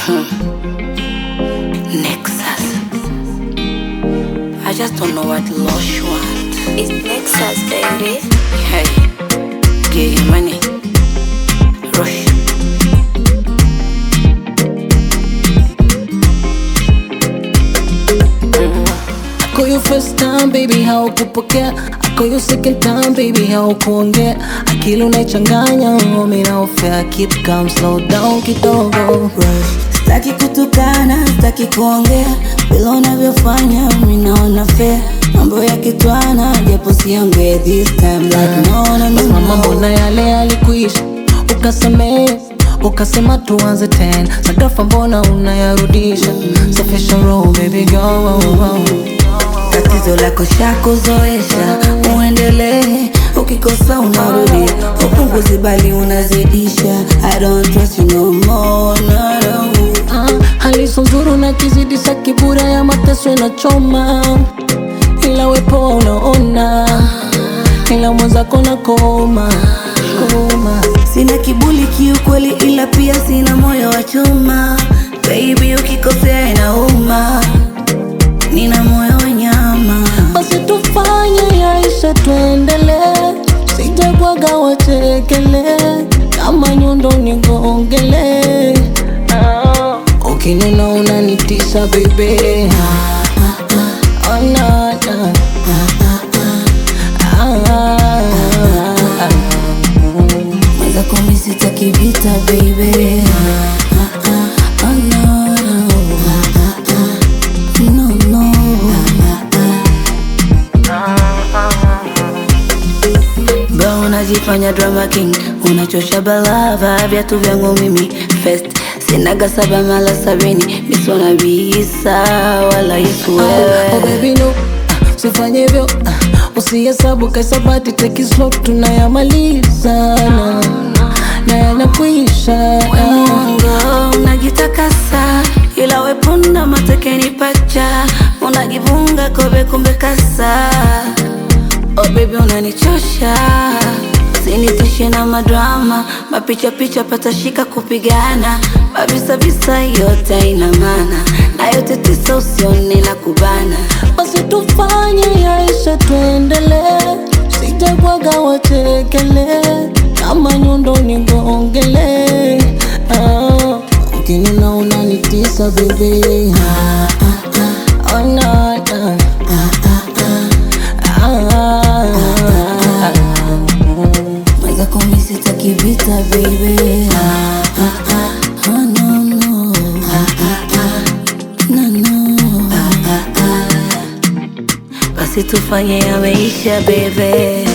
Nexus. I just don't know what Lush want. It's Nexus, baby. Hey, give him money. Rush. I call you first time baby, haukupokea. I call you second time baby, haukuongea. Akili unaichanganya, mimi naofea. Keep calm, slow down kidogo. Sitaki kutukana, sitaki kuongea vile unavyofanya, mimi naona fair. Mambo ya kitwana, japo siongee this time like no, no, no, Mama, no. mbona yale yalikuisha, ukasamehe ukasema tuanze tena. Sakafa mbona unayarudisha? Safisha roho baby girl. Tatizo lako shakuzoesha, uendelee. Ukikosa unarudia, upunguzi bali unazidisha. I don't trust you no more, no, no. Ah, hali so nzuri na kizidisha kibura ya mateso inachoma, ila wepo unaona, ila mwenzako na koma koma. Sina kiburi kiukweli, ila pia sina moyo wa chuma. Baby, ukikosea inauma, nina moyo wa nyama. Basi tufanye yaisha, tuendelee, sijabwaga wachekele, kama nyundo nigongele. Ah, ukinuna unanitisha bebe, oh, na, na. Ah, Mwanza kumi sitaki vita baby. Ah, ah, oh, no, no. Ah, ah, no, no. Bro, unajifanya drama king, unachosha balava viatu vyangu mimi first sinaga saba mala sabini misona bisa wala Yesu Oh wewe baby no, ah, usifanye hivyo ah, usihesabu kaisabati take it slow, tunayamaliza na, na yanakwisha ah. Mwongo unajitakasa, ila wepunda matekeni pacha, unajivunga kobe kumbe kasa. Oh baby unanichosha, usinitishe na madrama, mapicha picha patashika kupigana, mavisa visa yote ina maana, na yote tisa usione la kubana. Basi tufanye yaisha, tuendelee, sijabwaga wachekele, kama nyundo nigongele. Ah, ukinuna unanitisa bebe, ah, ah, ah, oh, na, na. Ah, Mweza kumi sitaki vita baby. Ah, ah, ah, oh, no, no. Ah, ah, ah, no, no. Ah, ah, ah. Basi tufanye yameisha bebe